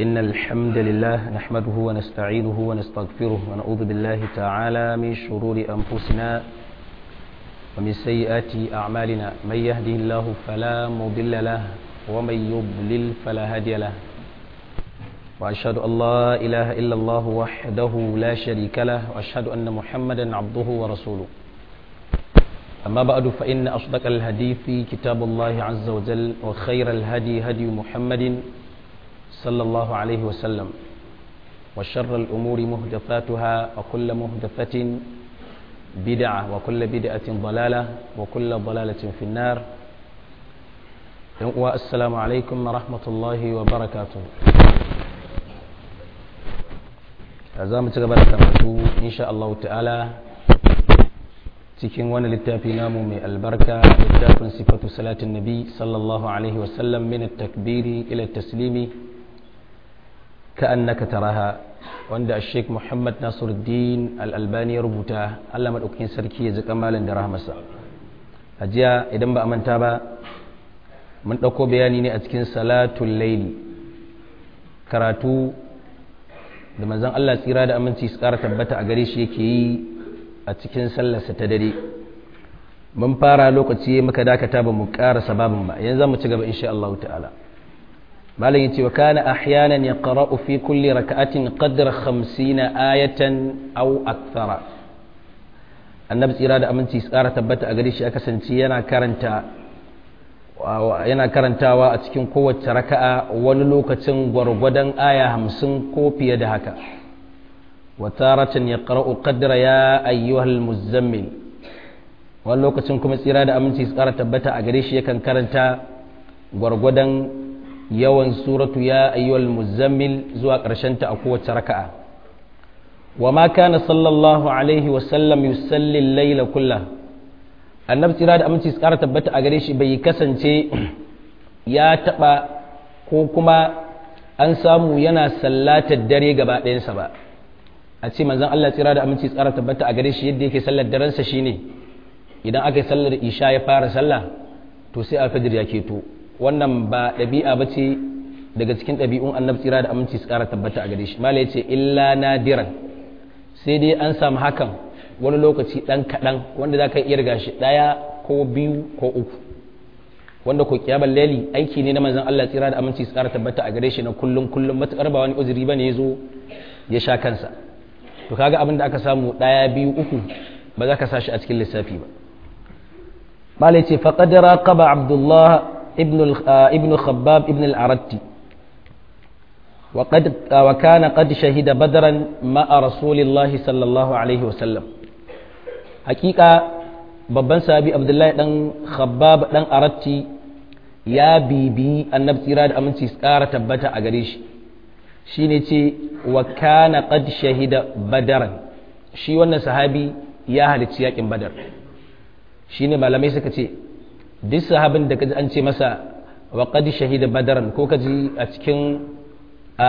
إن الحمد لله نحمده ونستعينه ونستغفره ونعوذ بالله تعالى من شرور أنفسنا ومن سيئات أعمالنا من يهده الله فلا مضل له ومن يضلل فلا هادي له وأشهد أن لا إله إلا الله وحده لا شريك له وأشهد أن محمدا عبده ورسوله أما بعد فإن أصدق الحديث كتاب الله عز وجل وخير الهدي هدي محمد صلى الله عليه وسلم وشر الأمور مهدفاتها وكل مهدفة بدعة وكل بدعة ضلالة وكل ضلالة في النار السلام عليكم ورحمة الله وبركاته za mu ci gaba da karatu insha Allah ta'ala cikin wani littafi namu mai albarka littafin sifatu salatin nabi sallallahu alaihi wasallam min takbiri ila taslimi ka'annaka taraha wanda Sheikh Muhammad Nasiruddin Al-Albani ya rubuta Allah madaukakin sarki ya ji kamalin da rahmasa a jiya idan ba a manta ba mun ɗauko bayani ne a cikin salatul laili karatu da manzon Allah tsira da aminci su ƙara tabbata a gare shi yake yi a cikin sallarsa ta dare mun fara lokaci muka dakata ba mu ƙara sababin ba yanzu mu ci gaba insha Allah ta'ala malam yace wa kana ahyanan yaqra'u fi kulli rak'atin qadra 50 ayatan aw akthara annabi tsira da aminci su ƙara tabbata a gare shi ya kasance yana karanta yana karantawa a cikin kowace raka'a wani lokacin gwargwadon aya hamsin ko fiye da haka wataratan ya ƙara'u ƙaddara ya ayyuhal muzammil wani lokacin kuma tsira da aminci su ƙara tabbata a gare shi yakan karanta gwargwadon yawan suratu ya ayyuhal muzammil zuwa ta a kowace raka'a wa ma kana sallallahu alaihi wasallam yusalli laila kullah annabi tsira da aminci tsara tabbata a gare shi bai kasance ya taba ko kuma an samu yana sallatar dare gaba ɗayansa ba a ce manzon Allah tsira da aminci tsara tabbata a gare shi yadda yake sallar darensa shine idan aka yi sallar isha ya fara sallah to sai alfajir ya keto wannan ba ɗabi'a ba ce daga cikin ɗabi'un annabi tsira da aminci tsara tabbata a gare shi mala ya ce illa nadiran sai dai an samu hakan wani lokaci ɗan kaɗan wanda za ka iya riga shi ɗaya ko biyu ko uku wanda ko kiyamar lali aiki ne na manzan Allah tsira da aminci su ƙara tabbata a gare shi na kullum kullum matuƙar ba wani uzuri ba ne ya zo ya sha kansa to kaga abin da aka samu ɗaya biyu uku ba za ka sa shi a cikin lissafi ba malai ce faqad raqaba abdullah ibn ibn khabbab ibn al-aratti وقد وكان قد شهد بدرا مع رسول الله صلى الله عليه وسلم hakika babban sahabi abdullahi dan khabbab dan aratti ya bibi annabi tsira da aminci tsara tabbata a gare shi shine ce wa kana qad shahida badaran shi wannan sahabi ya halicci yakin badar shine malamai suka ce duk sahabin da kaji an ce masa wa qad shahida badaran ko kaji a cikin a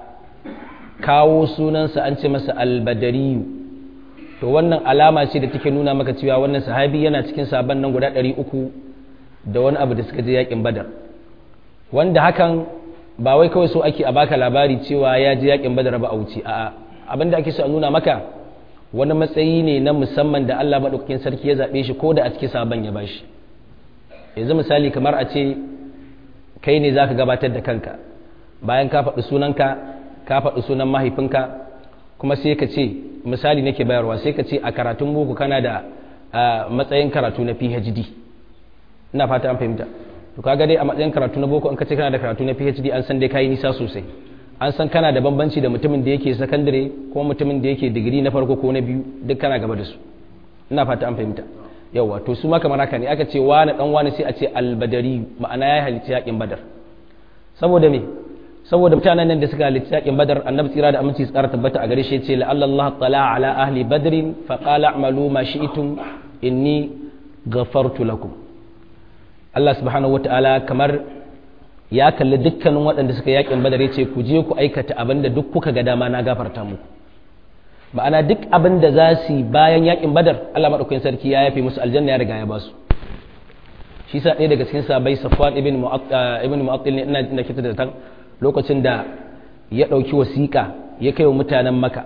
kawo sunansa an ce masa albadariyu to wannan alama ce da take nuna maka cewa wannan sahabi yana cikin sabon nan guda ɗari uku da wani abu da suka je yakin badar wanda hakan ba wai kawai so ake a baka labari cewa ya je yakin badar ba a wuce a'a abin da ake so a nuna maka wani matsayi ne na musamman da Allah maɗaukakin sarki ya zaɓe shi ko da a cikin sabon ya bashi yanzu misali kamar a ce kai ne zaka gabatar da kanka bayan ka faɗi sunanka ka faɗi sunan mahaifinka kuma sai ka ce misali nake bayarwa sai ka ce a karatun boko kana da matsayin karatu na phd ina fata an fahimta to kaga dai a matsayin karatu na boko in ka ce kana da karatu na phd an san dai kayi nisa sosai an san kana da bambanci da mutumin da yake sakandare ko mutumin da yake digiri na farko ko na biyu duk kana gaba da su ina fata an fahimta yawa to su ma kamar haka ne aka ce wani dan wani sai a ce albadari ma'ana ya halitta yakin badar saboda me saboda mutanen nan da suka halitta yakin badar annabi tsira da aminci tsara tabbata a gare shi yace la Allah tala ala ahli badrin fa qala a'malu ma shi'tum inni ghafartu lakum Allah subhanahu wataala kamar ya kalli dukkanin waɗanda suka yakin badar yace ku je ku aikata abin da duk kuka ga dama na gafarta muku ma'ana duk abin da za su bayan yakin badar Allah madaukakin sarki ya yafe musu aljanna ya riga ya ba su shi sa ɗaya daga cikin sabai safwan ibn mu'attal ne ina ina kita da tan lokacin da ya ɗauki wasiƙa ya kai wa mutanen maka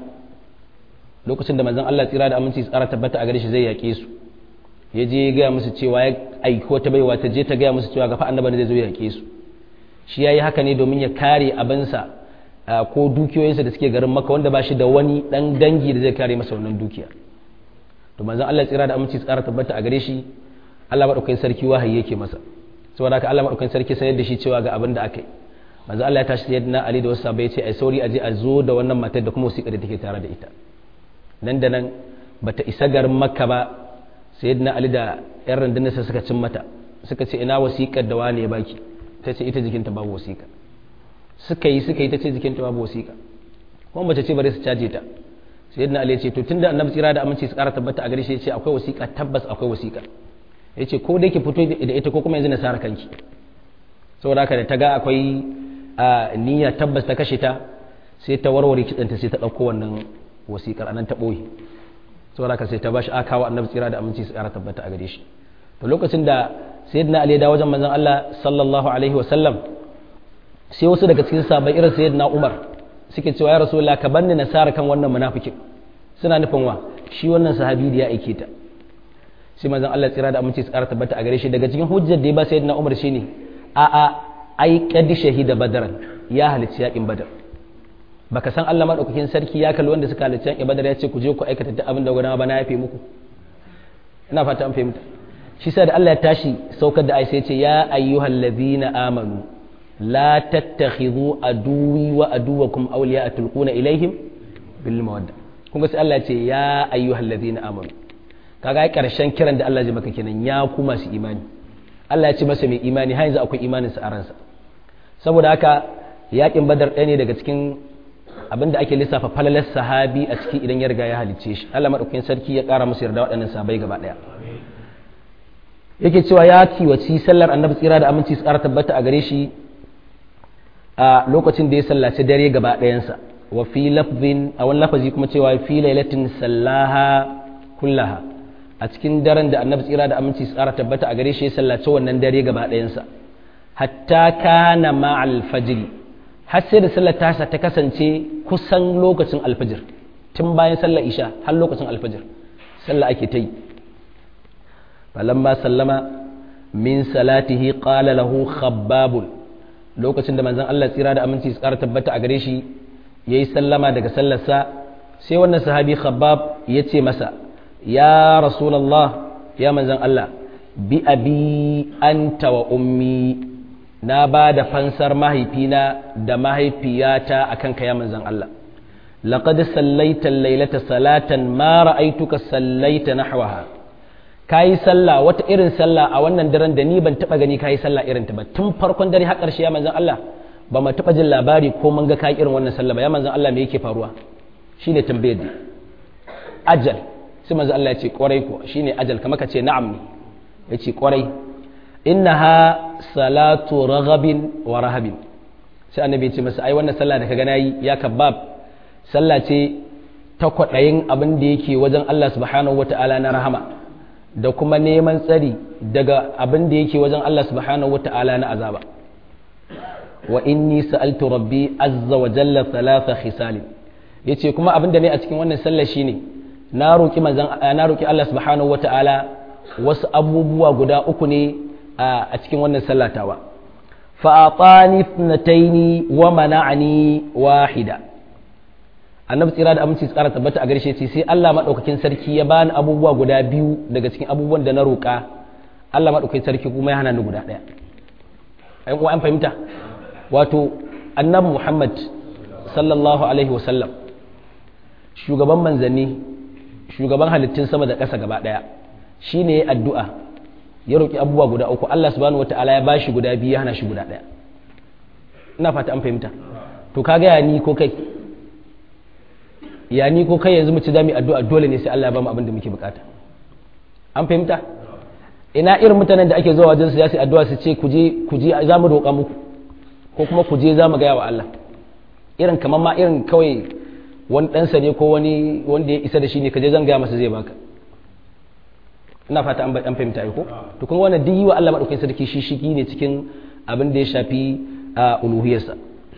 lokacin da manzon Allah tsira da aminci tsara tabbata a gare shi zai yaƙe su ya je ya gaya musu cewa ya aiki wata baiwa ta je ta gaya musu cewa gafa annabi zai zo ya yaƙe su shi ya yi haka ne domin ya kare abinsa ko dukiyoyinsa da suke garin maka wanda ba shi da wani ɗan dangi da zai kare masa wannan dukiya to manzon Allah tsira da aminci tsara tabbata a gare shi Allah madaukakin sarki wahayi yake masa saboda haka Allah madaukakin sarki sanar da shi cewa ga abin da aka yi manzo Allah ya tashi sayyidina Ali da wasu sahabbai ya ce ai sauri aje a zo da wannan matar da kuma wasiƙar da take tare da ita nan da nan bata isa garin Makka ba sayyidina Ali da ƴan rundunar sa suka cin mata suka ce ina wasiƙar da wane ya baki ta ce ita jikinta babu wasiƙa suka yi suka yi ta ce jikinta babu wasiƙa kuma mace ce bari su caje ta sayyidina Ali ya ce to tunda annabi tsira da aminci su ƙara tabbata a gare shi ya ce akwai wasiƙa tabbas akwai wasiƙa ya ce ko dai ki fito da ita ko kuma yanzu na sara kanki saboda haka da ta ga akwai a niyya tabbas ta kashe ta sai ta warware kitsanta sai ta ɗauko wannan wasiƙar anan ta ɓoye saboda haka sai ta bashi aka kawo annabi tsira da aminci su ƙara tabbata a gare shi to lokacin da sayyidina ali da wajen manzon Allah sallallahu alaihi wa sallam sai wasu daga cikin sahabbai irin sayyidina Umar suke cewa ya rasulullah ka banni na sara kan wannan munafikin suna nufin wa shi wannan sahabi da ya aike ta sai manzon Allah tsira da aminci su ƙara tabbata a gare shi daga cikin hujjar da ya ba sayyidina Umar shine a a ai kadi shahida badaran ya halicci yakin badar baka san Allah madaukakin sarki ya kalli wanda suka halicci yakin badar ya ce ku je ku aikata duk abin da gudanar ba na yafe muku ina fata an fahimta shi sai da Allah ya tashi saukar da aisha ya ce ya ayyuhal ladhina amanu la tattakhidhu aduwi wa aduwakum awliya tulquna ilaihim bil mawadda kun ga sai Allah ya ce ya ayyuhal ladhina amanu kaga ai karshen kiran da Allah ya maka kenan ya ku masu imani Allah ya ce masa mai imani har yanzu akwai imanin sa a ransa saboda haka yakin badar ɗaya ne daga cikin abinda ake lissafa falalar sahabi a ciki idan ya riga ya halicce shi Allah madaukakin sarki ya ƙara musu yarda waɗannan sahabbai gaba ɗaya yake cewa ya kiwaci sallar annabi tsira da aminci su ƙara tabbata a gare shi a lokacin da ya sallaci dare gaba ɗayansa wa fi lafzin a wani lafazi kuma cewa fi lailatin sallaha kullaha a cikin daren da annabi tsira da aminci su ƙara tabbata a gare shi ya sallaci wannan dare gaba ɗayansa hatta kana ma'al fajri har sai da sallar tasa ta kasance kusan lokacin alfajir tun bayan sallar isha har lokacin alfajir sallah ake ta yi falamma sallama min salatihi qala lahu khabbabun lokacin da manzon Allah tsira da aminci su ƙara tabbata a gare shi yayi sallama daga sallarsa sai wannan sahabi khabbab ya ce masa ya rasulullah ya manzon Allah bi abi anta wa ummi na ba da fansar mahaifina da mahaifiyata akan ka ya manzon Allah laqad sallaita laylata salatan ma ra'aytuka sallaita nahwaha kayi sallah wata irin sallah a wannan daren da ni ban taba gani kayi sallah irin ta ba tun farkon dare har ƙarshe ya manzon Allah ba mu taba jin labari ko mun ga kayi irin wannan sallah ba ya manzon Allah me yake faruwa shine tambayar da ajal sai manzon Allah ya ce kwarai ko shine ajal kamar ka ce na'am ne ya ce kwarai innaha salatu raghabin wa rahabin sai annabi ya ce masa ai wannan sallah da ka gana yi ya kabab sallah ce ta kwaɗayin abin da yake wajen Allah subhanahu wata'ala na rahama da kuma neman tsari daga abin da yake wajen Allah subhanahu wata'ala na azaba wa inni sa'altu rabbi azza wa jalla thalatha khisalin yace kuma abin da ne a cikin wannan sallah shine na roki manzon na roki Allah subhanahu wata'ala wasu abubuwa guda uku ne a cikin wannan sallatawa fa atani ithnataini wa mana'ani wahida annabi tsira da aminci tsara tabbata a garshe ce sai Allah madaukakin sarki ya bani abubuwa guda biyu daga cikin abubuwan da na roƙa Allah madaukakin sarki kuma ya hana ni guda ɗaya ai kuma an fahimta wato annabi Muhammad sallallahu alaihi wasallam shugaban manzanni shugaban halittun sama da ƙasa gaba ɗaya shine ya addu'a ya roƙi abubuwa guda uku Allah subhanahu wataala ya bashi guda biyu ya hana shi guda ɗaya ina fata an fahimta to kaga ya ni ko kai ya ni ko kai yanzu mu ci zamu addu'a dole ne sai Allah ya bamu abin da muke bukata an fahimta ina irin mutanen da ake zuwa wajen su ya sai addu'a su ce ku je ku je za mu roƙa muku ko kuma ku je za mu gaya wa Allah irin kamar ma irin kawai wani ɗansa ne ko wani wanda ya isa da shi ne ka je zan gaya masa zai baka ina fata an an fahimta ko to kuma wannan duk yi wa Allah madaukakin sarki shi shigi ne cikin abin da ya shafi a uluhiyarsa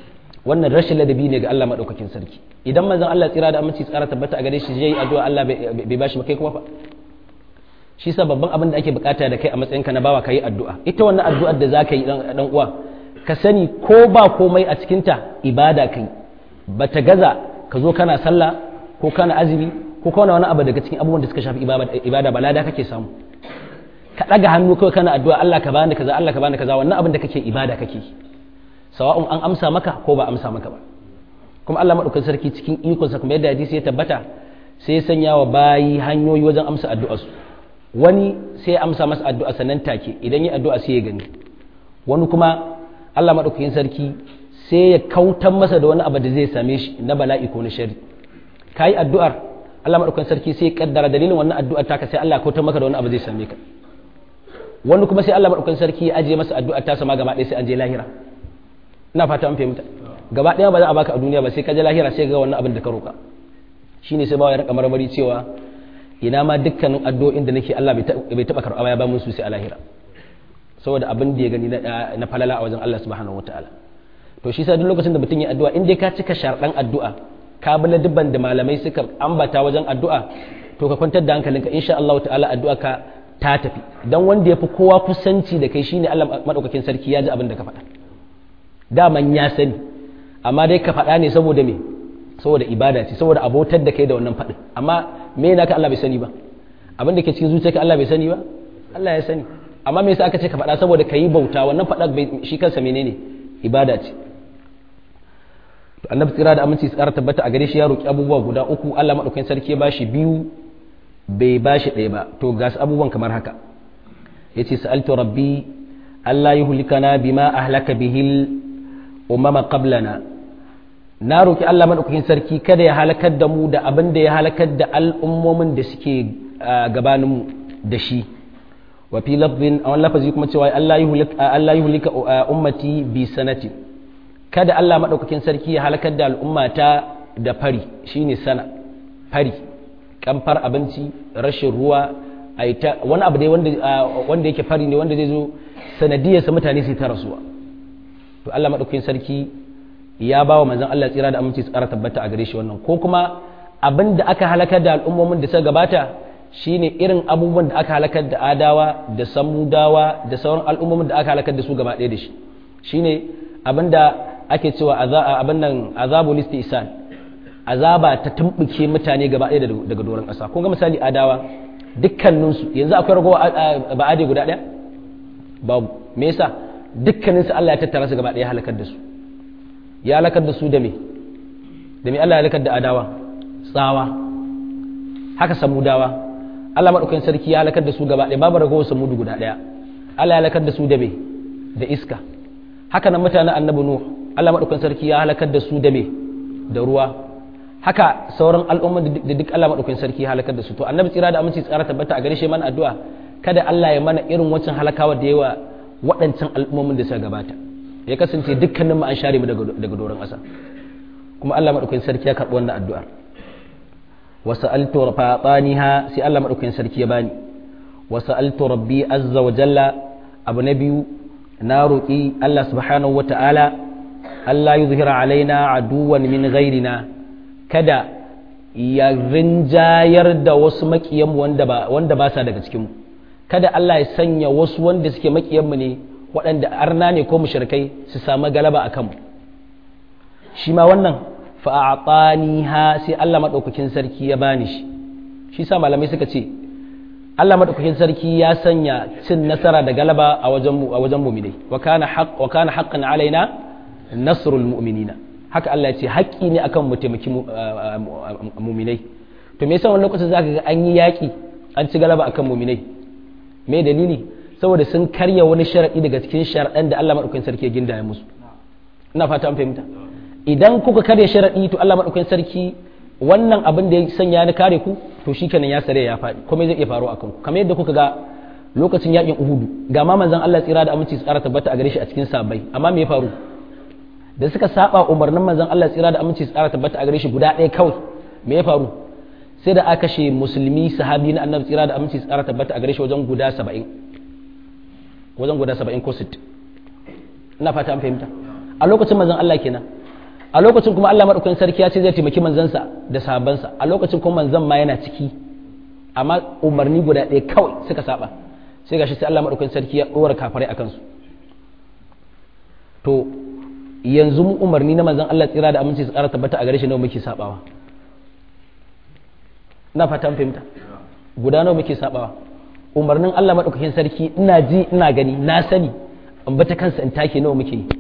wannan rashin ladabi ne ga Allah madaukakin sarki idan manzon Allah tsira da aminci tsara tabbata a gare shi yayi addu'a Allah bai bashi ba kai kuma fa shi sa babban abin da ake bukata da kai a matsayinka na bawa kai addu'a ita wannan addu'ar da zaka yi dan uwa ka sani ko ba komai a cikin ta ibada kai bata gaza ka zo kana sallah ko kana azumi ko kana wani abu daga cikin abubuwan da suka shafi ibada ba lada kake samu ka ɗaga hannu kawai kana addu'a Allah ka bani kaza Allah ka bani kaza wannan abin da kake ibada kake sawa'un an amsa maka ko ba amsa maka ba kuma Allah madaukakin sarki cikin ikonsa kuma yadda hadisi ya tabbata sai ya sanya wa bayi hanyoyi wajen amsa addu'a su wani sai ya amsa masa addu'a sannan take idan ya addu'a sai ya gani wani kuma Allah madaukakin sarki sai ya kautar masa da wani abu da zai same shi na bala'i ko na shari kai addu'ar Allah madaukakin sarki sai ya kaddara dalilin wannan addu'ar taka sai Allah ya kautar maka da wani abu zai same ka wani kuma sai Allah madaukakin sarki ya ajiye masa addu'ar ta sama gaba ɗaya sai an je lahira ina fata an fahimta gaba ɗaya ba za a baka a duniya ba sai ka je lahira sai ga wannan abin da ka roka shine sai bawa ya rika marmari cewa ina ma dukkanin addu'o'in da nake Allah bai taba karɓa ya ba mun su sai a lahira saboda abin da ya gani na falala a wajen Allah subhanahu wataala to shi sa duk lokacin da mutum ya addu'a in dai ka cika sharɗan addu'a ka bi dubban da malamai suka ambata wajen addu'a to ka kwantar da hankalinka insha Allah ta'ala addu'a ka ta tafi dan wanda ya fi kowa kusanci da kai shine Allah madaukakin sarki ya ji abin da ka faɗa daman ya sani amma dai ka faɗa ne saboda me saboda ibada ce saboda abotar da kai da wannan faɗin amma me naka Allah bai sani ba abin da ke cikin zuciyarka Allah bai sani ba Allah ya sani amma me yasa aka ce ka faɗa saboda ka yi bauta wannan faɗa shi kansa menene ibada ce to annabi tsira da aminci tsara tabbata a gare shi ya roki abubuwa guda uku Allah madaukakin sarki ya bashi biyu bai bashi ɗaya ba to ga abubuwan kamar haka yace sa'altu rabbi Allah yuhlikana bima ahlaka bihil umama qablana na roki Allah madaukakin sarki kada ya halakar da mu da abin da ya halakar da al'ummomin da suke gabanin mu da shi wa fi lafzin a wani lafazi kuma cewa Allah yuhlika ummati bi sanati kada Allah madaukakin sarki ya halakar da al'ummata da fari shine sana fari kamfar abinci rashin ruwa aita wani abu dai wanda wanda yake fari ne wanda zai zo sanadiyarsa mutane su ta rasuwa to Allah madaukakin sarki ya ba wa manzon Allah tsira da aminci tsara tabbata a gare shi wannan ko kuma abin da aka halakar da al'ummomin da suka gabata shine irin abubuwan da aka halakar da adawa da samudawa da sauran al'ummomin da aka halakar da su gaba ɗaya da shi shine abin da ake cewa abin nan azabul istisan azaba ta tumbuke mutane gaba ɗaya daga doron ƙasa kun ga misali adawa dukkaninsu yanzu akwai ragowa ba'ade guda ɗaya babu me yasa dukkaninsu Allah ya tattara su gaba ɗaya halakar da su ya halakar da su da me da me Allah ya halakar da adawa tsawa haka samudawa Allah madaukakin sarki ya halakar da su gaba ɗaya babu ragowar samudu guda ɗaya Allah ya halakar da su da me da iska haka nan mutanen annabi nuh Allah madaukakin sarki ya halakar da su da me da ruwa haka sauran al'umman da duk Allah madaukakin sarki ya halakar da su to annabi tsira da aminci tsara tabbata a gare shi mana addu'a kada Allah ya mana irin wancan halakawa da yawa waɗancan al'ummomin da suka gabata ya kasance dukkanin mu an share mu daga doron ƙasa kuma Allah madaukakin sarki ya karɓi wannan addu'ar wa sa'altu fataniha sai Allah madaukakin sarki ya bani wa sa'altu rabbi azza wa jalla abu na biyu na roƙi Allah subhanahu wa ta'ala Allah yuzhira alaina aduwan min ghairina kada ya rinjayar da wasu makiyanmu wanda ba wanda ba sa daga cikinmu kada Allah ya sanya wasu wanda suke makiyanmu ne waɗanda arna ne ko mushrikai su samu galaba a kanmu shi ma wannan fa'atani ha sai Allah maɗaukakin sarki ya bani shi shi sa malamai suka ce Allah maɗaukakin sarki ya sanya cin nasara da galaba a wajen a wajen mu'minai wa kana haqq wa kana haqqan alaina nasrul mu'minina haka Allah ya ce haƙƙi ne akan mu taimaki mu'minai to me yasa wani lokacin zaka ga an yi yaƙi an ci galaba akan mu'minai me dalili saboda sun karya wani sharaɗi daga cikin sharaɗan da Allah maɗaukakin sarki ya gindaya musu ina fata an fahimta idan kuka karya sharaɗi to Allah maɗaukakin sarki wannan abin da ya sanya na kare ku to shikenan ya sare ya faɗi kuma zai iya faru akan ku kamar yadda kuka ga lokacin yakin Uhudu ga ma manzon Allah tsira da aminci tsara tabbata a gare shi a cikin sabai amma me ya faru da suka saba umarnin manzon Allah tsira da aminci tsara tabbata a gare shi guda ɗaya kawai me ya faru sai da aka kashe musulmi sahabi na annabi tsira da aminci tsara tabbata a gare shi wajen guda saba'in wajen guda saba'in ko sittin ina fata an fahimta a lokacin manzon Allah kenan a lokacin kuma Allah madaukakin sarki ya ce zai taimaki manzansa da sahabbansa a lokacin kuma manzan ma yana ciki amma umarni guda ɗaya kawai suka saba sai gashi sai Allah madaukakin sarki ya dora kafirai akan su to yanzu mu umarni na manzan Allah tsira da aminci su ƙara tabbata a gare shi nawa muke sabawa ina fatan fahimta guda nawa muke sabawa umarnin Allah madaukakin sarki ina ji ina gani na sani in bata kansa in take nawa muke yi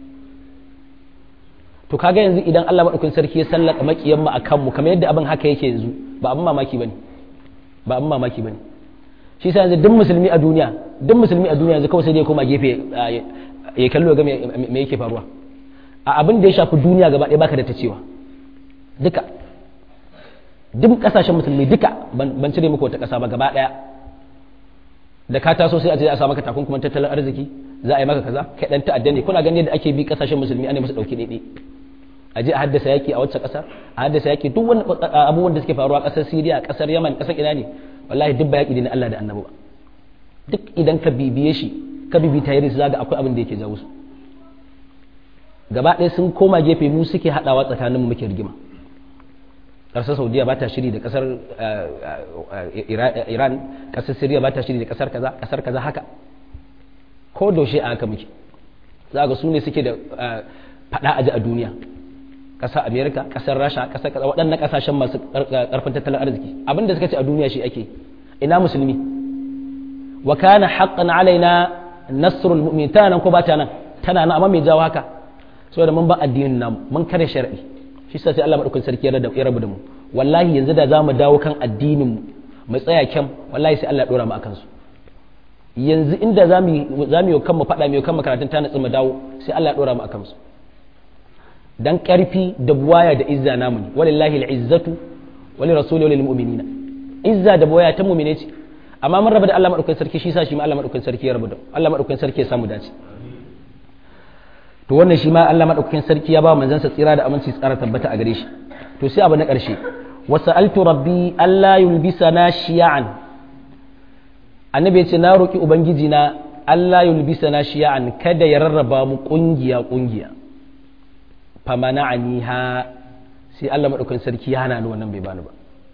to kaga yanzu idan Allah madaukakin sarki ya sallaka makiyan mu akan mu kamar yadda abin haka yake yanzu ba abin mamaki bane ba abin mamaki bane shi yasa yanzu duk musulmi a duniya duk musulmi a duniya yanzu kawai sai dai koma gefe ya kallo ga me yake faruwa a abin da ya shafi duniya gaba ɗaya baka da ta cewa duka duk kasashen musulmi duka ban cire muku wata ƙasa ba gaba ɗaya da ka taso sai a je a sa maka takunkuman tattalin arziki za a yi maka kaza kai dan ta'adda ne kuna ganin yadda ake bi kasashen musulmi ana musu dauke daidai a je a haddasa yaki a wacce kasar a haddasa yaki duk wani abubuwan da suke faruwa kasar Syria kasar Yaman kasar ina ne wallahi duk ba yaki ne na Allah da Annabi ba duk idan ka bibiye shi ka bibi tayari zaga akwai abin da yake jawo su gaba ɗaya sun koma gefe mu suke haɗawa tsakaninmu muke rigima ƙasar saudiya ba ta shiri da ƙasar iran ƙasar syria ba ta shiri da ƙasar kaza ƙasar kaza haka ko daushe a haka muke za ga su ne suke da faɗa aji a duniya ƙasar amerika ƙasar rasha ƙasar kaza waɗannan ƙasashen masu ƙarfin tattalin arziki abin da suka ce a duniya shi ake ina musulmi wa kana haqqan alaina nasrul mu'min tana nan ko ba ta nan tana nan amma mai jawo haka saboda mun ba addinin namu mun kare shar'i shi sai Allah madaukakin sarki ya rabu da mu wallahi yanzu da zamu dawo kan addinin mu mu tsaya kyam wallahi sai Allah ya dora mu akan su yanzu inda zamu zamu yi kanmu fada mu kanmu karatun ta natsu mu dawo sai Allah ya dora mu akan su dan karfi da buwaya da izza namu ne walillahi al'izzatu wali rasuli walil mu'minina izza da buwaya ta mu'mine ce amma mun raba da Allah madaukakin sarki shi sa shi ma Allah madaukakin sarki ya rabu da Allah madaukakin sarki ya samu dace to wannan shi ma Allah madaukakin sarki ya ba manzansa tsira da aminci tsara tabbata a gare shi to sai abu na ƙarshe wasa'altu rabbi Allah yulbisana shiya'an annabi ya ce na roki ubangiji na Allah yulbisana shiya'an kada ya rarraba mu kungiya kungiya famana'aniha sai Allah madaukakin sarki ya hana ni wannan bai bani ba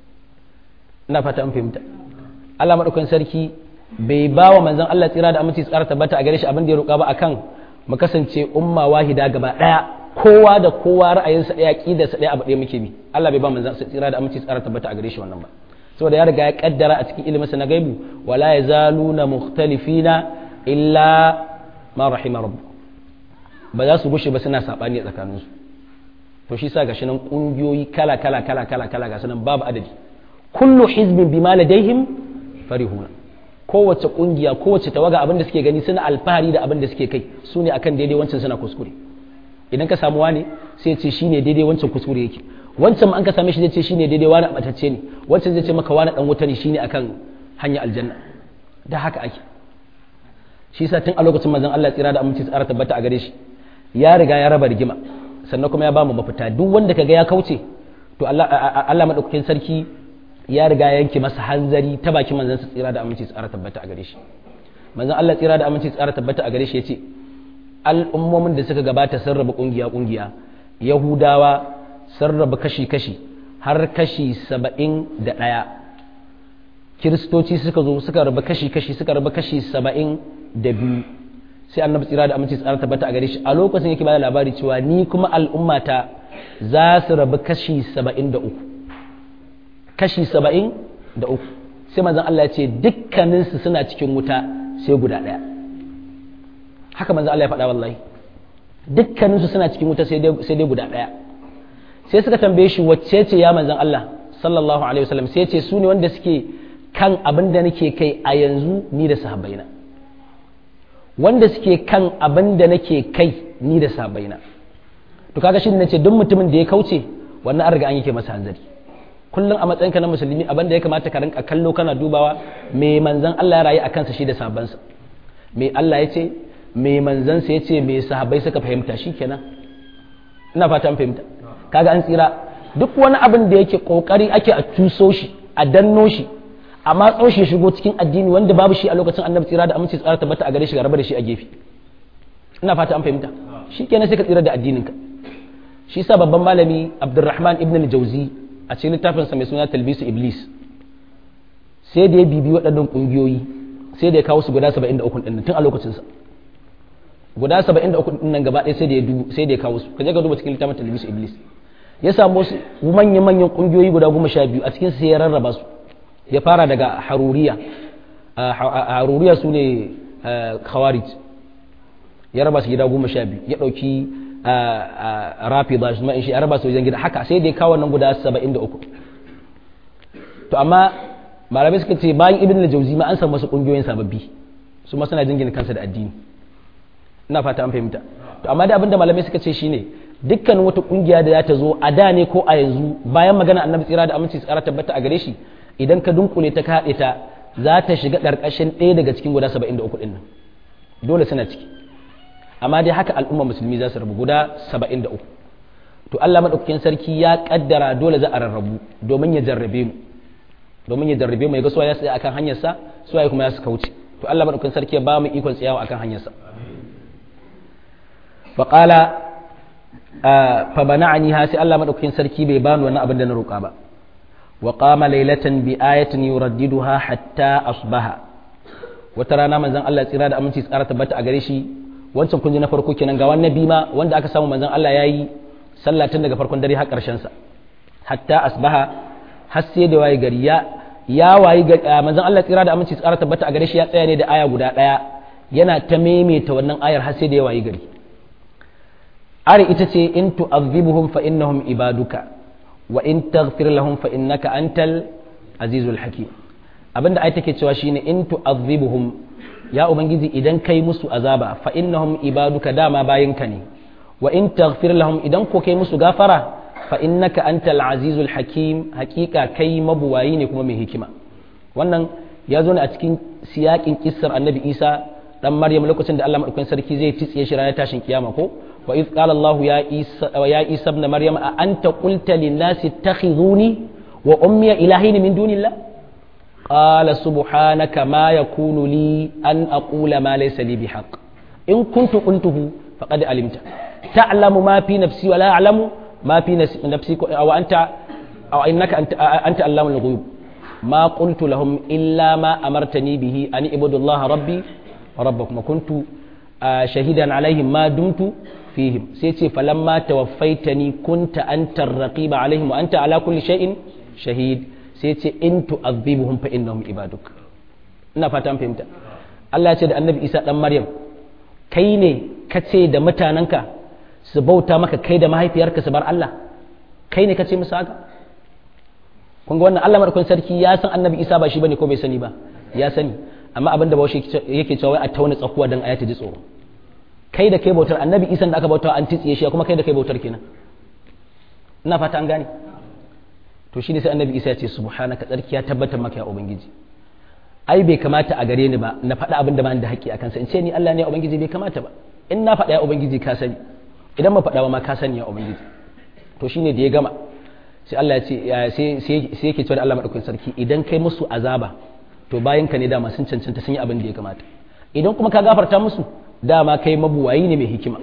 ina fata an fahimta Allah madaukakin sarki bai ba wa manzon Allah tsira da aminci tsara tabbata a gare shi abin da ya roƙa ba akan mu kasance umma wahida gaba daya kowa da kowa ra'ayinsa daya sa daya abu daya muke bi Allah bai ba manzon tsira da aminci tsara tabbata a gare shi wannan ba saboda ya riga ya kaddara a cikin ilimin sa na gaibu wala yazaluna mukhtalifina illa ma rahima rabbuk ba za su gushe ba suna sabani a tsakaninsu to shi sa gashi nan kungiyoyi kala kala kala kala kala ga sanan babu adadi kullu hizbin bima ladaihim farihuna kowace kungiya kowace tawaga abin da suke gani suna alfahari da abin da suke kai su ne akan daidai wancan suna kuskure idan ka samu wani sai ce shine daidai wancan kuskure yake wancan ma an ka same shi zai ce shine daidai wani abatacce ne wancan zai ce maka wani dan wuta ne shine akan hanya aljanna da haka ake shi sa tun a lokacin manzon Allah tsira da aminci tsara tabbata a gare shi ya riga ya raba rigima sannan kuma ya ba mu mafita duk wanda kaga ya kauce to Allah Allah madaukakin sarki ya riga ya yanke masa hanzari ta bakin manzon sa tsira da aminci tsara tabbata a gare shi manzon Allah tsira da aminci tsara tabbata a gare shi yace al'ummomin da suka gabata sun raba kungiya kungiya yahudawa sun raba kashi kashi har kashi saba'in da ɗaya kiristoci suka zo suka raba kashi kashi suka raba kashi saba'in da biyu sai annabi tsira da aminci tsara tabbata a gare shi a lokacin yake bada labari cewa ni kuma al'ummata za su rabu kashi saba'in da uku kashi saba'in da uku sai manzon Allah ya ce dukkaninsu suna cikin wuta sai guda ɗaya haka manzon Allah ya faɗa wallahi dukkaninsu suna cikin wuta sai dai guda ɗaya sai suka tambaye shi wacce ce ya manzon Allah sallallahu alaihi wasallam sai ya ce su ne wanda suke kan abin da nake kai a yanzu ni da sahabbaina wanda suke kan abin da nake kai ni da sabaina to kaga shi ne ce duk mutumin da ya kauce wannan an riga an yake masa hanzari kullum a matsayinka na musulmi abin da ya kamata ka rinka kallo kana dubawa me manzon Allah ya rayu a kansa shi da sabansa me Allah ya ce me manzon sa ya ce me sahabbai suka fahimta shikenan ina fata an fahimta kaga an tsira duk wani abin da yake kokari ake a tuso shi a danno shi amma tsaushe ya shigo cikin addini wanda babu shi a lokacin annabi tsira da aminci tsara tabbata a gare shi ga rabar da shi a gefe ina fata an fahimta shi kenan sai ka tsira da addininka shi sa babban malami abdurrahman ibn al-jauzi a cikin littafinsa mai suna talbisu iblis sai da ya bibi waɗannan ƙungiyoyi sai da ya kawo su guda 73 ɗin tun a lokacinsa guda 73 ɗin nan gaba ɗaya sai da ya dubu sai da ya kawo su kaje ka duba cikin littafin talbisu iblis ya samu wasu manyan manyan ƙungiyoyi guda goma sha biyu a cikin sai ya rarraba su ya fara daga haruriya haruriya su ne khawarij ya raba su gida goma sha biyu ya ɗauki rafi ba shi shi ya raba su wajen gida haka sai da ya kawo nan guda saba'in da uku to amma malamai suka ce bayan ibn al-jauzi ma an samu wasu ƙungiyoyin sababbi su ma suna jingina kansa da addini ina fata an fahimta to amma da abinda malamai suka ce shine dukkan wata ƙungiya da za ta zo a da ne ko a yanzu bayan magana annabi tsira da aminci tsara tabbata a gare shi idan ka dunkule ta ka haɗe ta za ta shiga ƙarƙashin ɗaya daga cikin guda saba'in da uku ɗin nan dole suna ciki amma dai haka al'umma musulmi za su rabu guda saba'in da uku to Allah maɗaukakin sarki ya ƙaddara dole za a rarrabu domin ya jarrabe mu domin ya jarrabe mu ya ga suwa ya tsaya akan hanyarsa suwa ya kuma ya su kauce to Allah maɗaukakin sarki ya ba mu ikon tsayawa akan hanyarsa faƙala fa bana'ani ha sai Allah maɗaukakin sarki bai bani wannan abin da na roƙa ba وقام ليلة بآية يرددها حتى أصبح وترانا من زن الله tsira da aminci tsara tabbata a gare shi wancan kun ji na farko kenan ga wannan bima wanda aka samu manzon Allah yayi sallah tun daga farkon dare har karshen sa hatta asbaha har sai da wayi gari ya ya wayi manzon Allah tsira da aminci tsara tabbata a gare shi ya tsaya ne da aya guda daya yana ta maimaita wannan ayar har sai da ya wayi gari ari ita ce in tu'adhibuhum fa innahum ibaduka wa in taghfir lahum fa innaka antal azizul hakim abinda ai take cewa shine in tu'adhibuhum ya ubangiji idan kai musu azaba fa innahum ibaduka dama bayinka ne wa in taghfir lahum idan ko kai musu gafara fa innaka antal azizul hakim hakika kai mabuwayi ne kuma mai hikima wannan ya zo ne a cikin siyakin kissar annabi isa dan maryam lokacin da Allah madaukakin sarki zai titsiye shi ranar tashin kiyama ko وإذ قال الله يا عيسى يا عيسى ابن مريم أأنت قلت للناس اتخذوني وأمي إلهين من دون الله قال سبحانك ما يكون لي أن أقول ما ليس لي بحق إن كنت قلته فقد علمت تعلم ما في نفسي ولا أعلم ما في نفسي أو أنت أو إنك أنت أنت علام الغيوب ما قلت لهم إلا ما أمرتني به أن اعبدوا الله ربي وربكم وكنت شهيدا عليهم ما دمت فيهم سيتي فلما توفيتني كنت أنت الرقيب عليهم وأنت على كل شيء شهيد سيتي إن تؤذبهم فإنهم عبادك ina fata an fahimta Allah ya ce da annabi Isa dan Maryam kai ne ka ce da mutanenka su bauta maka kai da mahaifiyarka su bar Allah kai ne ka ce musu haka kun ga wannan Allah madaukakin sarki ya san annabi Isa ba shi bane ko bai sani ba ya sani amma abin da bawashi yake cewa a tauna tsakuwa dan ayata ji tsoro kai da kai bautar annabi isan da aka bauta an titsiye shi kuma kai da kai bautar kenan ina fata an gane to shi ne sai annabi isa ya ce subhanaka tsarki ya tabbatar maka ya ubangiji ai bai kamata a gare ni ba na faɗa abin da ba da haƙƙi a kansa in ce ni Allah ne ya ubangiji bai kamata ba in na faɗa ya ubangiji ka sani idan ba faɗa ba ma ka sani ya ubangiji to shine da ya gama sai Allah ya ce sai yake cewa da Allah madaukakin sarki idan kai musu azaba to bayan ka ne dama sun cancanta sun yi abin da ya kamata idan kuma ka gafarta musu dama kai mabuwayi ne mai hikima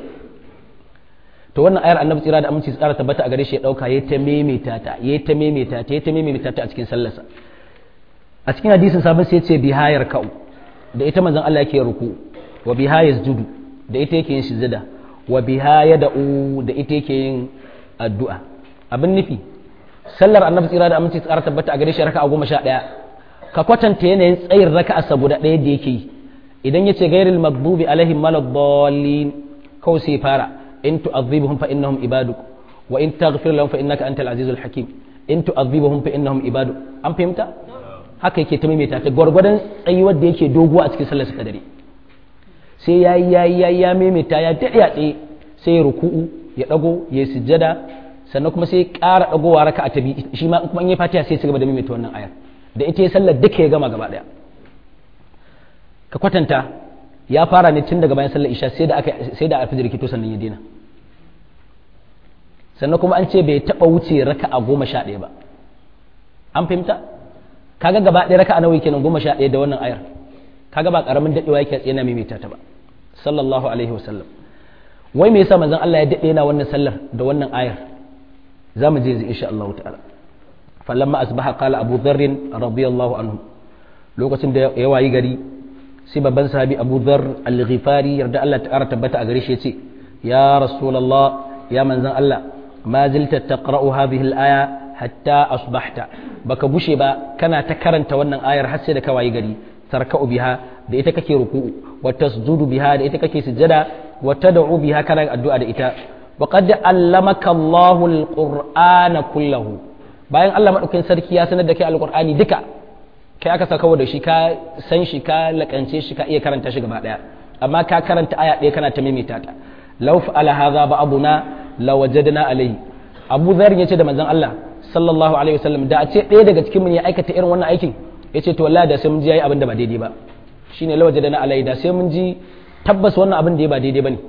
to wannan ayar annabi tsira da aminci tsara tabbata a gare shi ya dauka yayi ta memeta ta yayi ta memeta ta yayi ta memeta ta a cikin sallarsa a cikin hadisin sabon sai ya ce bihayar ka'u da ita manzon Allah yake ruku wa bihayaz judu da ita yake yin sujada wa bihaya da'u da ita yake yin addu'a abin nufi sallar annabi tsira da aminci tsara tabbata a gare shi raka'a goma sha ɗaya ka kwatanta yanayin tsayin raka'a saboda ɗaya da yake yi idan yace gairil maghdubi alaihim waladdallin kawai sai fara in tu'adhibuhum fa innahum ibaduk wa in taghfir lahum fa innaka antal azizul hakim in tu'adhibuhum fa innahum ibaduk an fahimta haka yake ta maimaita ta gwargwadon tsayuwar da yake doguwa a cikin sallar sa dare sai yayi yayi yayi ya maimaita ya dade ya tsaye sai ya ruku'u ya dago ya sujjada sannan kuma sai ya ƙara dagowa raka'a ta biyu shi ma kuma in ya fatiha sai ya cigaba da maimaita wannan ayar da ita ya sallar duka ya gama gaba daya ka kwatanta ya fara ne tun daga bayan sallar isha sai da aka sai da alfajir kito sannan ya dena sannan kuma an ce bai taba wuce raka'a goma sha ɗaya ba an fahimta kaga gaba ɗaya raka'a nawa kenan goma sha ɗaya da wannan ayar kaga ba karamin daɗewa yake tsaye na maimaita ta ba sallallahu alaihi wasallam wai me yasa manzon Allah ya dade yana wannan sallar da wannan ayar zamu je yanzu insha Allah ta'ala falamma asbaha qala abu dharr radiyallahu anhu lokacin da ya wayi gari sai babban sahabi abu dharr al-ghifari yarda Allah ta tabbata a gare shi yace ya rasulullah ya manzon Allah ma zilta taqra'u hadhihi al-aya hatta asbahta baka bushe ba kana ta karanta wannan ayar har sai da ka wayi gari tarka'u biha da ita kake ruku'u wa tasjudu biha da ita kake sujada wa tad'u biha kana addu'a da ita wa qad allamaka Allahu al-qur'ana kullahu bayan Allah madaukakin sarki ya sanar da kai al-qur'ani duka kai aka saka da shi ka san shi ka lakance shi ka iya karanta shi gaba daya amma ka karanta aya ɗaya kana ta maimaita ta law fa'ala hadha ba'duna lawajadna alayhi Abu Dharr yace da manzon Allah sallallahu alaihi wasallam da a ce ɗaya daga cikin mu ya aikata irin wannan aikin yace to wallahi da sai mun ji yayi abin da ba daidai ba shine lawajadna alayhi da sai mun ji tabbas wannan abin da ya ba daidai bane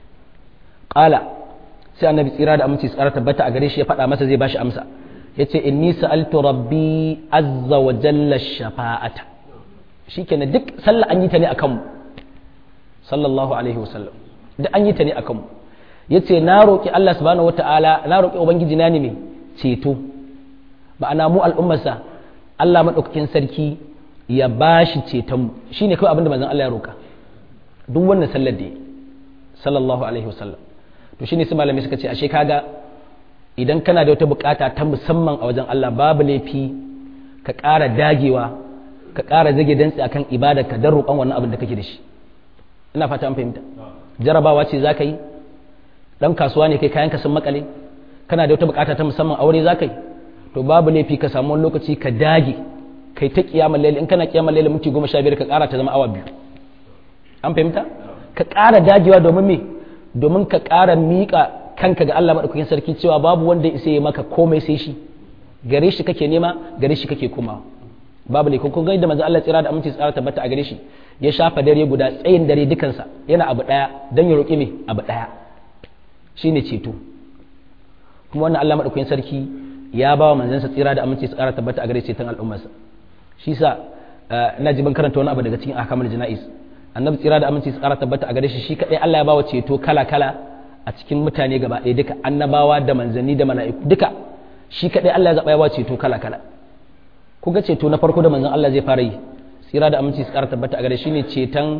qala sai annabi tsira da aminci tsara tabbata a gare shi ya faɗa masa zai bashi amsa yace inni sa'altu rabbi azza wa jalla shafa'ata shikenan duk sallah an yi ta ne akan mu sallallahu alaihi wasallam duk an yi ta ne akan mu yace na roki Allah subhanahu wataala na roki ubangiji na ne me ceto ma'ana mu al'ummarsa Allah madaukakin sarki ya bashi ceton mu shine kawai abinda manzon Allah ya roka duk wannan sallar da sallallahu alaihi wasallam to shine su malamai suka ce ashe kaga idan kana da wata bukata ta musamman a wajen Allah babu laifi ka ƙara dagewa ka ƙara zage dantsi akan ibada ka dan roƙon wannan abin da kake da shi ina fata an fahimta jarabawa ce za ka yi dan kasuwa ne kai kayan ka sun makale kana da wata bukata ta musamman aure za ka yi to babu laifi ka samu wani lokaci ka dage kai ta kiyamar laili in kana kiyamar laili minti goma sha biyar ka ƙara ta zama awa biyu an fahimta ka ƙara dagewa domin me domin ka ƙara miƙa kanka ga Allah maɗaukakin sarki cewa babu wanda isa ya maka komai sai shi gare shi kake nema gare shi kake komawa babu ne kun ga da manzo Allah tsira da aminci tsara tabbata a gare shi ya shafa dare guda tsayin dare dukansa yana abu daya dan ya roƙi me abu daya shine ceto kuma wannan Allah maɗaukakin sarki ya ba wa manzansa tsira da aminci tsara tabbata a gare shi tan al'ummarsa shi sa ina ji ban karanta wani abu daga cikin ahkamul jana'is annabi tsira da aminci tsara tabbata a gare shi shi kadai Allah ya ba wa ceto kala kala a cikin mutane gaba ɗaya duka annabawa da manzanni da mala'iku duka shi kaɗai Allah ya zaɓa ya ceto kala kala ku ga ceto na farko da manzan Allah zai fara yi tsira da aminci su ƙara tabbata a gare shi ne ceton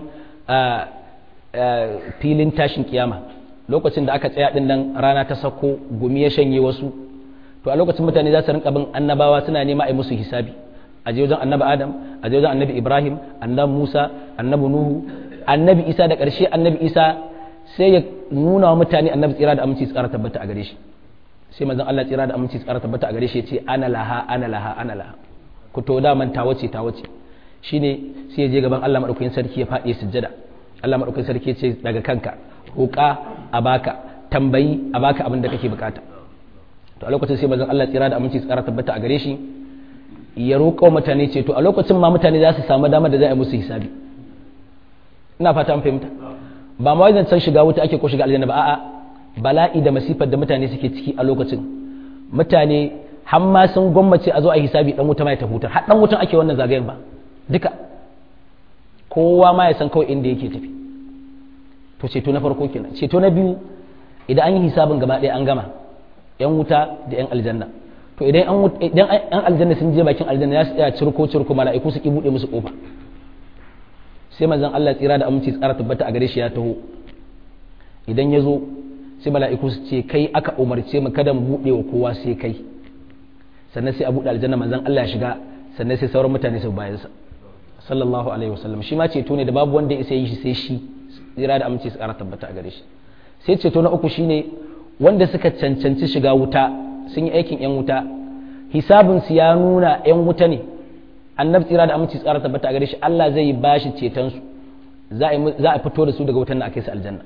filin tashin kiyama lokacin da aka tsaya ɗin nan rana ta sako gumi ya shanye wasu to a lokacin mutane za su rinka bin annabawa suna nema a yi musu hisabi a je wajen annabi adam a je wajen annabi ibrahim annabi musa annabi nuhu annabi isa da ƙarshe annabi isa sai ya nuna wa mutane annabi tsira da aminci tsara tabbata a gare shi sai manzon Allah tsira da aminci tsara tabbata a gare shi ya ce ana laha ana laha ana laha ku to da man tawace tawace shine sai ya je gaban Allah madaukakin sarki ya faɗi sujjada Allah madaukakin sarki ya ce daga kanka roƙa a baka tambayi a baka abin da kake bukata to a lokacin sai manzon Allah tsira da aminci tsara tabbata a gare shi ya roƙa mutane ce to a lokacin ma mutane za su samu damar da za a yi musu hisabi ina fata an fahimta ba ma wajen san shiga wuta ake ko shiga aljanna ba a'a bala'i da masifar da mutane suke ciki a lokacin mutane har ma sun gwammace a zo a hisabi dan wuta ma ya tafutar har dan wutan ake wannan zagayen ba duka kowa ma ya san kawai inda yake tafi to ceto na farko kenan ceto na biyu idan an yi hisabin gaba ɗaya an gama yan wuta da yan aljanna to idan idan yan aljanna sun je bakin aljanna za su tsaya cirko cirko mala'iku su ki bude musu kofa sai manzon Allah tsira da aminci tsara tabbata a gare shi ya taho idan ya zo sai mala'iku su ce kai aka umarce mu kada mu buɗe wa kowa sai kai sannan sai a buɗe aljanna manzon Allah ya shiga sannan sai sauran mutane su bayan sa sallallahu alaihi wasallam shi ma ceto ne da babu wanda ya isa yi shi sai shi tsira da aminci tsara tabbata a gare shi sai ceto na uku shine wanda suka cancanci shiga wuta sun yi aikin yan wuta hisabinsu ya nuna yan wuta ne annabi tsira da aminci tsara tabbata a gare shi Allah zai ba shi cetonsu za a fito da su daga wutan da aka yi su aljanna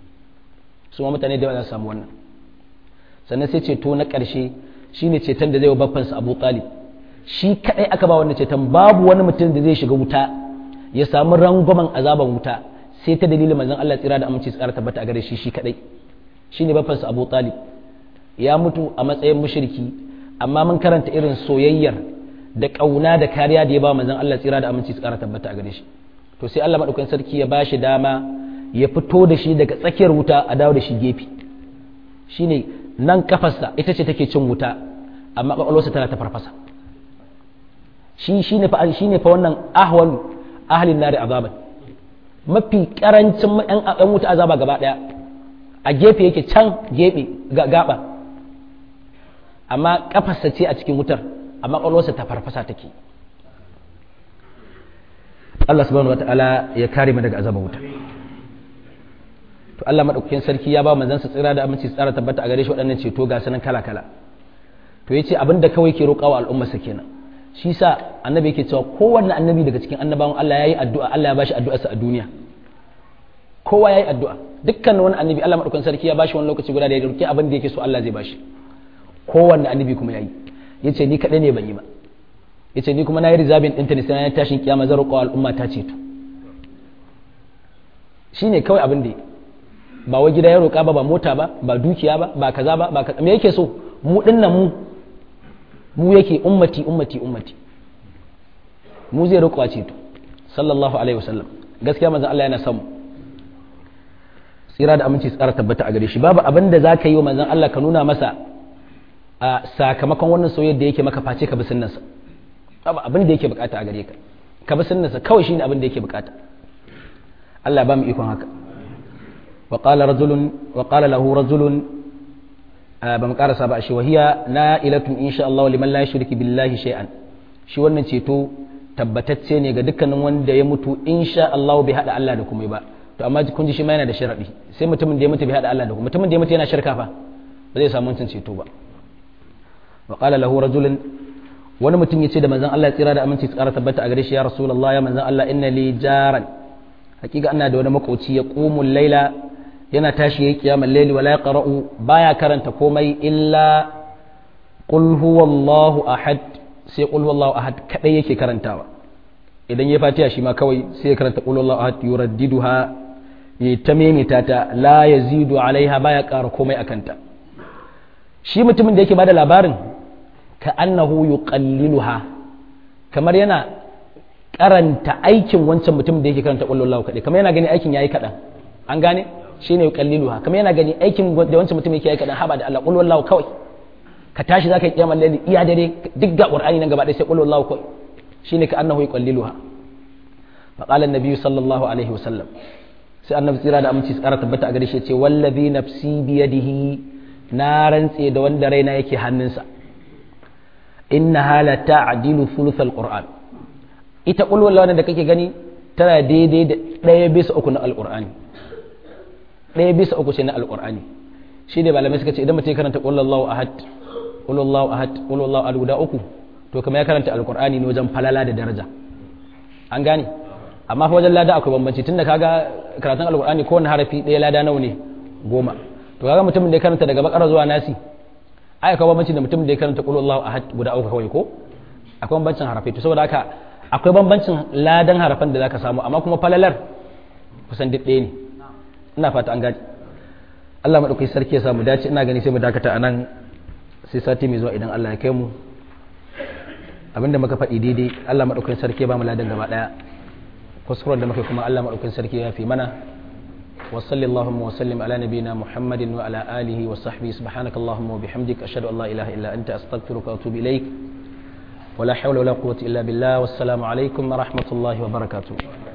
su ma mutane da yawa za su samu wannan sannan sai ceto na ƙarshe shine ceton da zai wa baffansa Abu Talib shi kadai aka ba wannan ceton babu wani mutum da zai shiga wuta ya samu rangwamen azaban wuta sai ta dalilin manzon Allah tsira da aminci tsara tabbata a gare shi shi kadai shine baffansa Abu Talib ya mutu a matsayin mushriki amma mun karanta irin soyayyar da ƙauna da kariya da ya ba manzon Allah tsira da aminci su ƙara tabbata a gare shi to sai Allah madaukakin sarki ya bashi dama ya fito da shi daga tsakiyar wuta a dawo da shi gefe shine nan kafarsa ita ce take cin wuta amma kwakwalwarsa tana ta farfasa shi shine fa shine fa wannan ahwal ahlin nari azaban mafi karancin yan wuta azaba gaba daya a gefe yake can gefe gaba amma kafarsa ce a cikin wutar amma kwakwalwarsa ta farfasa take Allah subhanahu wataala ya kare mu daga azabar wuta to Allah madaukakin sarki ya ba manzon sa tsira da aminci tsara tabbata a gare shi waɗannan ceto ga sanan kala kala to yace abinda kawai ke roƙawa al'umma sa kenan shi sa annabi yake cewa kowanne annabi daga cikin annabawan Allah yayi addu'a Allah ya bashi addu'arsa a duniya kowa yayi addu'a dukkan wani annabi Allah madaukakin sarki ya bashi wani lokaci guda da ya roƙi abin da yake so Allah zai bashi kowanne annabi kuma yayi yace ni kadai ne ban yi ba yace ni kuma na yi rizabin ɗinta ne sai na tashin kiyama zan roƙa al'umma ta ceto shine kawai abin da ba wai gida ya roƙa ba ba mota ba ba dukiya ba ba kaza ba ba kaza me yake so mu dinnan mu mu yake ummati ummati ummati mu zai roƙa ceto sallallahu alaihi wasallam gaskiya manzon Allah yana son mu tsira da aminci tsara tabbata a gare shi babu abin da zaka yi wa manzon Allah ka nuna masa a sakamakon wannan soyayya da yake maka face ka bi sunnansa babu abin da yake bukata a gare ka ka bi sunnansa kawai shine abin da yake bukata Allah ba mu ikon haka wa qala rajulun wa qala lahu rajulun ba mu karasa ba shi wahiya na'ilatun insha Allah liman la yushriku billahi shay'an shi wannan ceto tabbatacce ne ga dukkanin wanda ya mutu insha Allah bai hada Allah da kuma ba to amma kun ji shi ma yana da sharadi sai mutumin da ya mutu bai hada Allah da kuma mutumin da ya mutu yana shirka fa ba zai samu wancan ceto ba wa qala lahu rajulun wani mutum ya ce da manzan Allah tsira da aminci tsara tabbata a gare shi ya rasulullah ya manzan Allah inna li jaran hakika ina da wani makoci ya qumul laila yana tashi yayi kiyamul layli wala yaqra'u baya karanta komai illa qul huwallahu ahad sai qul huwallahu ahad kadai yake karantawa idan ya fatiha shi ma kawai sai ya karanta qul huwallahu ahad yuraddiduha ya ta memita ta la yazidu alaiha baya ƙara komai akanta shi mutumin da yake bada labarin ka annahu yuqalliluha kamar yana karanta aikin wancan mutum da yake karanta wallahu kadai kamar yana gani aikin yayi kadan an gane shine yuqalliluha kamar yana gani aikin da wancan mutum yake yayi kadan haba da Allah wallahu kawai ka tashi zaka yi kiyamar laili iya dare duk ga qur'ani nan gaba ɗaya sai wallahu kawai shine ka annahu yuqalliluha fa qala an-nabi sallallahu alaihi wasallam sai annabi tsira da aminci tsara tabbata a gare shi ce wallazi nafsi biyadihi na rantse da wanda raina yake hannunsa inna hala ta'dilu thuluth alquran ita qul wallahu da kake gani tana daidai da ɗaya bisa uku na alqur'ani ɗaya bisa uku ce na alqur'ani shi ne malamai suka ce idan mutum ya karanta qul wallahu ahad qul wallahu ahad qul wallahu ahad guda uku to kamar ya karanta alqur'ani ne wajen falala da daraja an gane amma fa wajen lada akwai bambanci tunda kaga karatun alqur'ani kowane harafi ɗaya lada nawa ne goma to kaga mutumin da ya karanta daga bakara zuwa nasi ai akwai bambanci da mutumin da ya karanta qul wallahu ahad guda uku kawai ko akwai bambancin harafi to saboda haka akwai bambancin ladan harafan da zaka samu amma kuma falalar kusan duk ɗaya ne ina fata an gaji Allah madaukai sarki ya samu dace ina gani sai mu dakata anan sai sati mai zuwa idan Allah ya kai mu abinda muka faɗi daidai Allah madaukai sarki ya ba mu ladan gaba daya kuskuren da muka kuma Allah madaukai sarki ya fi mana وصلى اللهم وسلم على نبينا محمد وعلى آله وصحبه سبحانك اللهم وبحمدك أشهد أن لا إله إلا أنت أستغفرك وأتوب إليك ولا حول ولا قوة إلا بالله والسلام عليكم ورحمة الله وبركاته